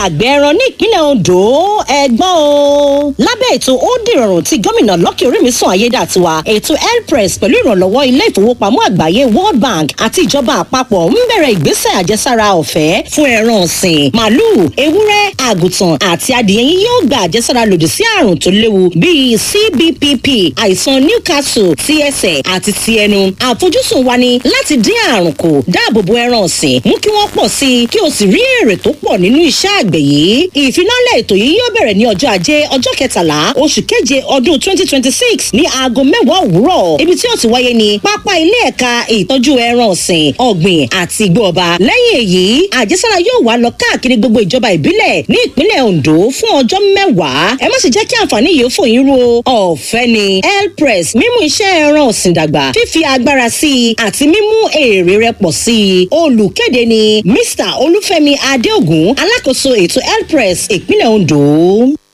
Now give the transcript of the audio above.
àgbẹ̀ ẹran ní ìpínlẹ̀ ondo ẹgbọ́n o. lábẹ́ ètò ó dìrọ̀rùn tí gómìnà lọ́kì orímìsàn ayédàtiwa ètò elpress pẹ̀lú ìrànlọ́wọ́ ilé ìfowópamọ́ àgbáyé world bank àti ìjọba àpapọ̀ ń bẹ̀rẹ̀ ìgbésẹ̀ àjẹsára ọ̀fẹ́ fún ẹran ọ̀sìn màálùú ewúrẹ́ àgùntàn àti adìyẹ yín yóò gba àjẹsára lòdì sí àrùn tó léwu bíi cbpp àìsàn newcastle ti ẹsẹ̀ àti ti ẹnu àfojúsùn wa ni láti dín àrùn kù dáàbò bo ẹran ọ̀sìn mú kí wọ́n pọ̀ sí i kí o sì rí èrè tó pọ̀ nínú iṣẹ́ àgbẹ̀ yìí ìfinálẹ̀ ètò yìí yóò bẹ̀rẹ̀ ní ọjọ́ ajé ọjọ́ kẹtàlá oṣù keje ọdún twenty twenty six ní aago mẹ́wàá òwúrọ̀ ibi tí ó ti wáyé ní pápá ilé ẹ̀ka ìtọ́jú ẹran ọ̀sìn ọ̀gbìn àti igbó ọba lẹ́yìn èyí àjẹsára yóò wá lọ káàkiri gbogbo ìjọba ìbílẹ̀ ní ìpínlẹ̀ ondo fún ọjọ́ mẹ́wàá ẹ má sì jẹ́ kí àǹfààní yìí ó fò yín ro ọ̀fẹ́ ni elpress mímú iṣẹ́ ẹran ọ̀sìn dàgbà fífi agbára sí i àti mímú èrè rẹ pọ̀ sí i olùkéde ni mr olúfẹ́mi adéògùn alákòóso ètò elpress ìpínlẹ̀ ondo.